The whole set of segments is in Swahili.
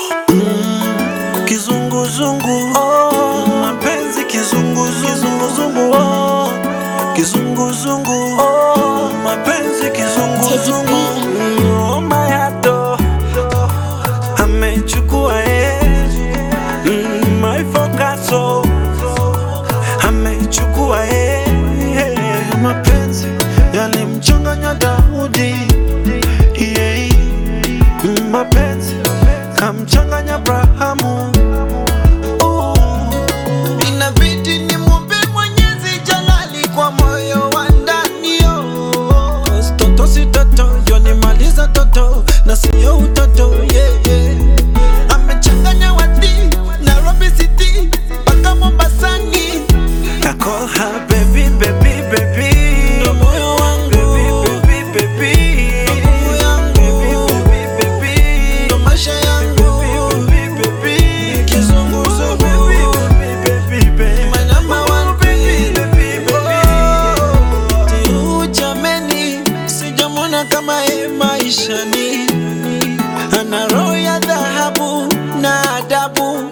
Kizunguzungu oh, mapenzi kizunguzungu oh, kizunguzungu oh, mapenzi kizunguzungu oh, mayato amechukua eh, mm, my focaso amechukua eh, eh, mapenzi yalimchanganya Daudi yeah, mm, mapenzi kamchanganya Abrahamu uh, Inabidi nimwombe Mwenyezi Jalali kwa moyo wa ndani oh. Cause toto si toto yonimaliza toto na siyo utoto yeah, yeah. Amechanganya wati Nairobi City mpaka Mombasani. I call her baby baby baby Ndo moyo wangu. baby baby baby Nguvu yangu. baby baby baby Ndo maisha yangu. baby baby kizunguzungu baby baby baby My number one baby baby baby Tiu jameni, sijamwona kama ye maishani, ana roho ya dhahabu na adabu.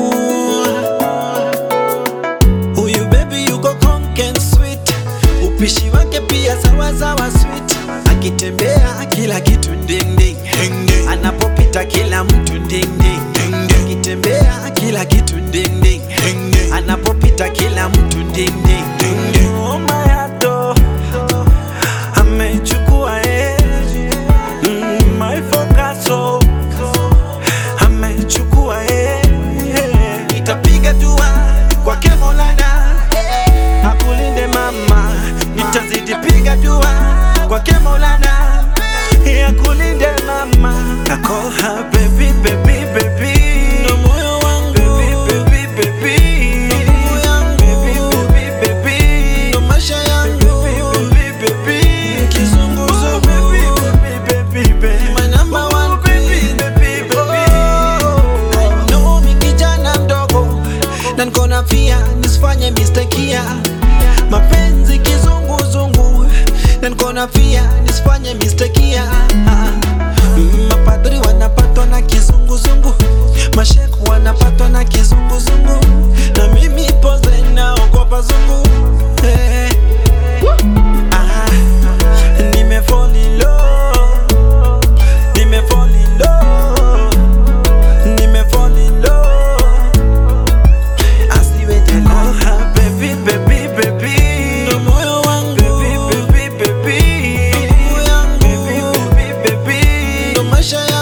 Huyu baby yuko conken sweet, upishi wake pia sawa sawa sweet, akitembea kila kitu ding ding, anapopita kila mtu ding ding, akitembea kila kitu ding ding, anapopita kila mtu ding ding. Oh, mayato amechukua eh, mm, my focaso amechukua eh, eh. Nitapiga dua kwake Maulana, akulinde mama, nitazidi piga dua kwake Maulana. akulinde mama. I call her baby baby baby, Ndo moyo wangu, baby baby baby, nguvu yangu, baby baby baby. ndo maisha yangu. Baby, baby, kizunguzungu. Baby, baby, baby. My number one Baby, baby, baby. I know mi kijana mdogo na niko na fia nisifanye mistakia mapenzi kizunguzungu na niko na fia nisifanye mistakia Mm, mapadri wanapatwa na kizunguzungu masheku wanapatwa na kizunguzungu na mimi poze naogopa zungu hey. Ah, nime fall in love, nime fall in love, nime fall in love. Asiwete Call love, her baby, baby, baby. ndo moyo wangu, Baby, baby, baby. nguvu yangu, Baby, baby, baby. ndo maisha